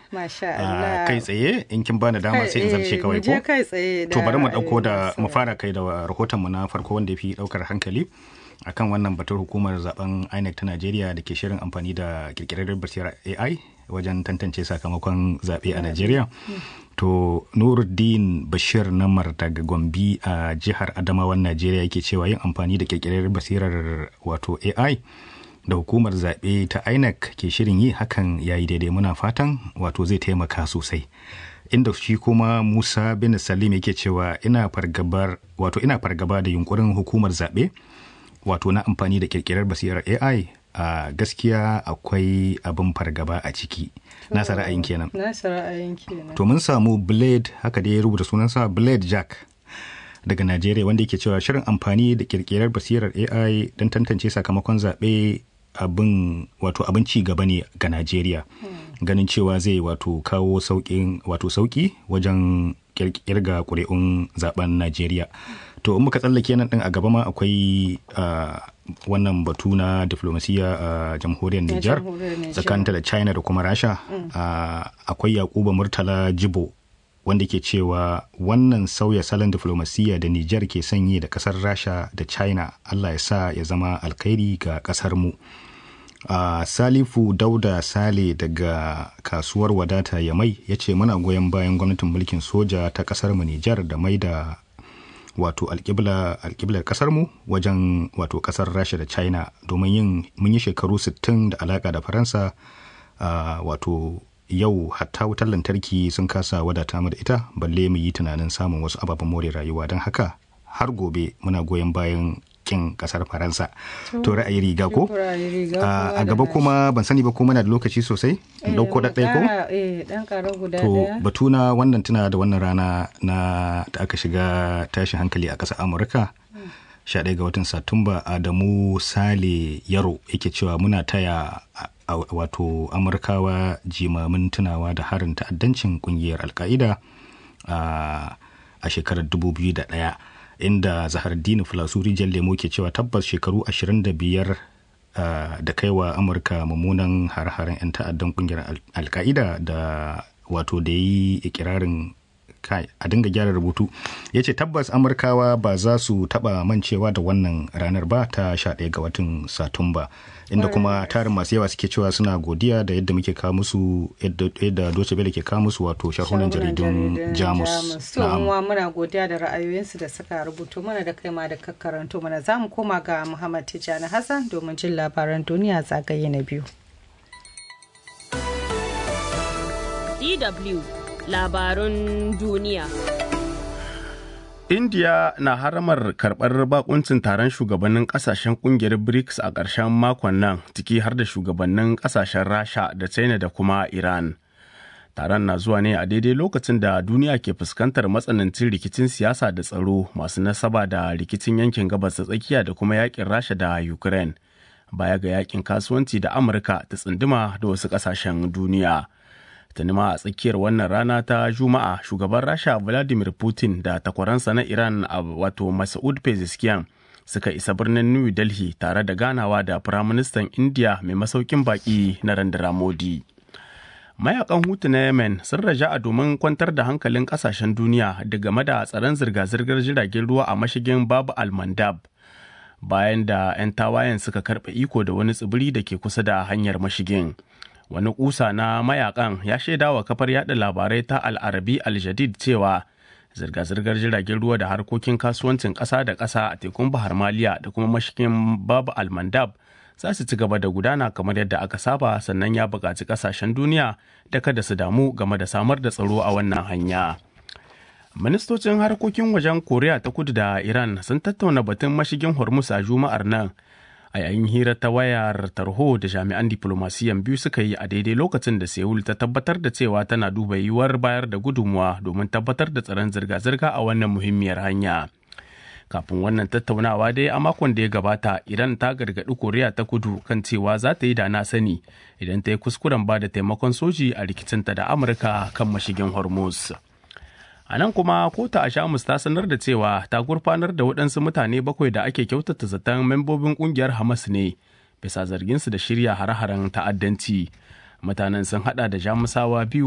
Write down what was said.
Masha Ah, Allah. kai tsaye in kin bani dama sai in zarce Eh, kawai mu je ko kai tsaye to bari mu da, dauko eh, da masu- mu fara kai da rahoton mu na farko wanda ya fi daukar hankali akan wannan batun hukumar zaben INEC ta Najeriya da ke shirin amfani da kirkirar basirar AI wajen tantance sakamakon zaɓe a Najeriya. To Nuruddin Bashir Namar daga Gombe a jihar Adamawan Najeriya yake cewa yin amfani da kirkirar basirar wato AI da hukumar zaɓe ta INEC ke shirin yi hakan ya yi daidai muna fatan wato zai taimaka sosai. Inda shi kuma Musa bin Salim yake cewa ina fargabar wato ina fargaba da yunkurin hukumar zaɓe wato na amfani da kirkirar basirar AI a gaskiya akwai abin fargaba a ciki. Nasa ra'ayin kenan. Nasa ra'ayin kenan. To mun samu Blade haka dai ya rubuta sunansa Blade Jack daga Najeriya wanda yake cewa shirin amfani da kirkirar basirar AI don tantance sakamakon zaɓe abin wato abin ci gaba ne ga Najeriya. Ganin cewa zai wato kawo sauƙin wato sauƙi wajen kirga ƙuri'un zaben Najeriya. To in muka tsallake nan din a gaba ma akwai ah, wannan batu na diflomasiya a jamhuriyar Nijar jamhuriyar Nijar. tsakaninta da China da kuma Rasha. Ah, akwai Yakuba Murtala Jibo wanda ke cewa wannan sauya salon diflomasiyya da Nijar ke sanyi da kasar Rasha da China Allah ya sa ya zama alkhairi ga kasar mu. Uh, Salifu Dauda Sale daga kasuwar wadata ya mai ya ce muna goyon bayan gwamnatin mulkin soja ta kasar mu Nijar da mai da wato alƙibla alƙiblar kasar mu wajen wato kasar Rasha da China domin yin mun yi shekaru 60 da alaka da Faransa uh, wato yau hatta wutar lantarki sun kasa wadata mu da ita balle mu yi tunanin samun wasu ababen more rayuwa don haka har gobe muna goyon bayan kin kasar faransa to ra'ayi riga ko Ra'ayi riga Ah, kowa a da gaba nashi. kuma ban sani ba ko muna da lokaci sosai in dauko da ɗaya ko Eh, ɗan ƙara guda to ɗaya. batu na wannan tuna da wannan rana na da aka shiga tashin hankali a ƙasar amurka 11 ga watan satumba adamu sale yaro yake cewa muna taya a- a- wato amurkawa jimamin tunawa da harin ta'addancin kungiyar alka'ida a a shekarar 2001 inda zahardini filasuri jan lemo ke cewa tabbas shekaru 25 ah, da kaiwa amurka mummunan har-haren 'yan ta'addan kungiyar al- alka'ida da wato da yi ikirarin kai a dinga gyara rubutu ya ce tabbas amurkawa ba za su taba mancewa da wannan ranar ba ta 11 ga watan satumba inda kuma tarin masu yawa suke cewa suna godiya da yadda muke kawo musu yadda yadda Deutsche Welle ke kawo musu wato sharhunan jaridun jamus To muwa muna godiya da ra'ayoyinsu da suka rubuto mana da kai ma da kakkaranto mana za mu koma ga Muhammad Tijjani Hassan domin jin labaran duniya zagaye na biyu. DW labarun duniya. India na haramar karɓar bakuncin taron shugabannin ƙasashen ƙungiyar BRICS a ƙarshen makon nan ciki har da shugabannin ƙasashen Rasha da China da kuma Iran. Taron na zuwa ne a daidai lokacin da duniya ke fuskantar matsanancin rikicin siyasa da tsaro masu nasaba da rikicin yankin gabas ta tsakiya da kuma yakin Rasha da Ukraine. Baya ga yakin kasuwanci da Amurka ta tsunduma da wasu ƙasashen duniya. tuni ma a tsakiyar wannan rana ta juma'a shugaban rasha vladimir putin da takwaransa na iran a wato masaud pezeshkian suka isa birnin new delhi tare da ganawa da firaministan india mai masaukin baki narendra modi mayakan hutu na yemen sun raja a domin kwantar da hankalin kasashen duniya da game da tsaron zirga-zirgar jiragen ruwa a mashigin babu almandab bayan da 'yan tawayen suka karɓe iko da wani tsibiri da ke kusa da hanyar mashigin wani kusa na mayakan ya shaida wa kafar yada labarai ta al'arabi al-jadid cewa zirga-zirgar jiragen ruwa da harkokin kasuwancin ƙasa da ƙasa a tekun bahar maliya da kuma mashigin babu almandab za su ci gaba da gudana kamar yadda aka saba sannan ya buƙaci ƙasashen duniya da kada su damu game da samar da tsaro a wannan hanya. Ministocin harkokin wajen Koriya ta kudu da Iran sun tattauna batun mashigin Hormuz a Juma'ar nan a yayin hira ta wayar tarho da jami'an diplomasiyan biyu suka yi a daidai lokacin da Seoul ta tabbatar da cewa tana duba yiwuwar bayar da gudunmuwa domin tabbatar da tsaron zirga-zirga a wannan muhimmiyar hanya. Kafin wannan tattaunawa dai a makon da ya gabata Iran ta gargaɗi Koriya ta kudu kan cewa za ta yi da na sani idan ta yi kuskuren ba da taimakon soji a rikicinta da Amurka kan mashigin Hormuz. A nan kuma kota a Shamus ta sanar da cewa ta gurfanar da waɗansu mutane bakwai da ake kyautata zaton membobin ƙungiyar Hamas ne bisa zarginsu da shirya hare-haren ta'addanci. Mutanen sun hada da Jamusawa biyu